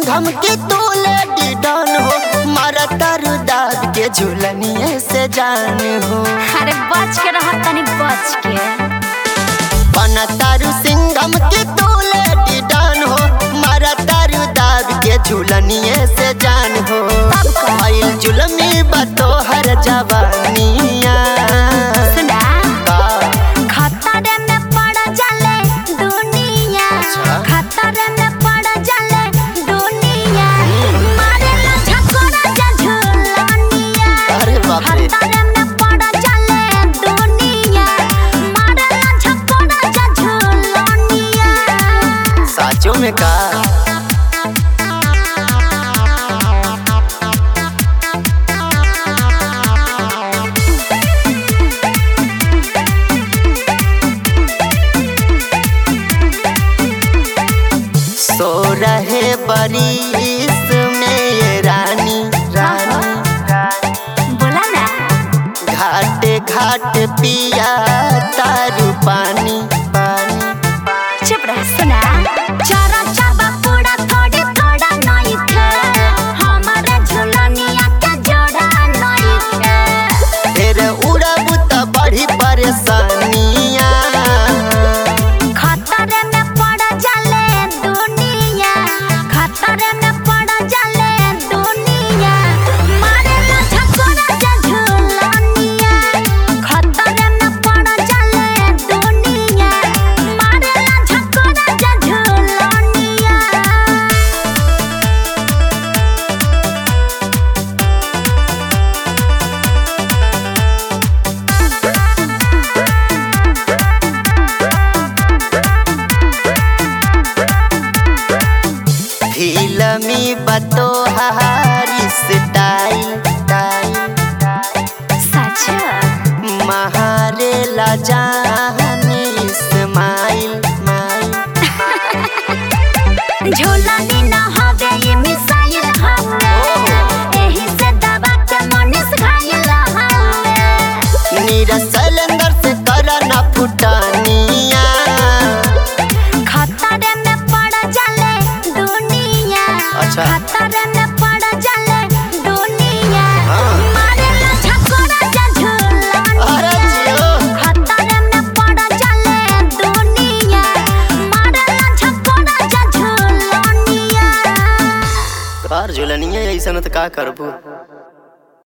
सिंघम के तोले डिडन हो मारा तारू दाद के झुलनिए से जान हो अरे बच के रह तनी बच के बना तारू सिंघम के तोले डिडन हो मारा तारू दाद के झुलनिए से जान हो आइल जुलमी बतो हर जवानिया सुना का खतरे में पड़ जाले दुनिया अच्छा। खतरे में पड़ जाले दुनिया मारे ला झकोरा जा झुलनिया अरे बाप रे खतरे में पड़ जाले दुनिया मारे ला झकोरा जा झुलनिया साचो में का सो रहे बरिस में ये रानी रानी बोला ना घाटे घाट पिया तारू पानी पानी चुप रह सुना चारा चाबा पूरा थोड़ी थोड़ा नहीं थे हमारे झुलनिया के जोड़ा नहीं थे फिर उड़ब त बड़ी परेशानिया खतरे में पड़ जाले दुनिया खतरे में पड़ जाले दुनिया मारे ला झकोरा जा झुलनिया खतरे में पड़ जाले दुनिया मारे ला झकोरा जा झुलनिया फिल्मी बतो हारी स्टाइल सच महारे ला जानी इस्माइल माइल झोलानी न हवे ये मिसाइल हवे एही से दबा के मनीष घायल हवे नीरा सैलेंडर से करा ना फुटानिया खतरे में पड़ जाले दुनिया अच्छा। खतरे में पड़ जाले दुनिया हाँ। मारे ला झकोरा जा अरे झुलनिया जियो खतरे में पड़ जाले दुनिया मारे ला झकोरा जा झुलनिया कार झुलनिया ऐसा न तो का करबू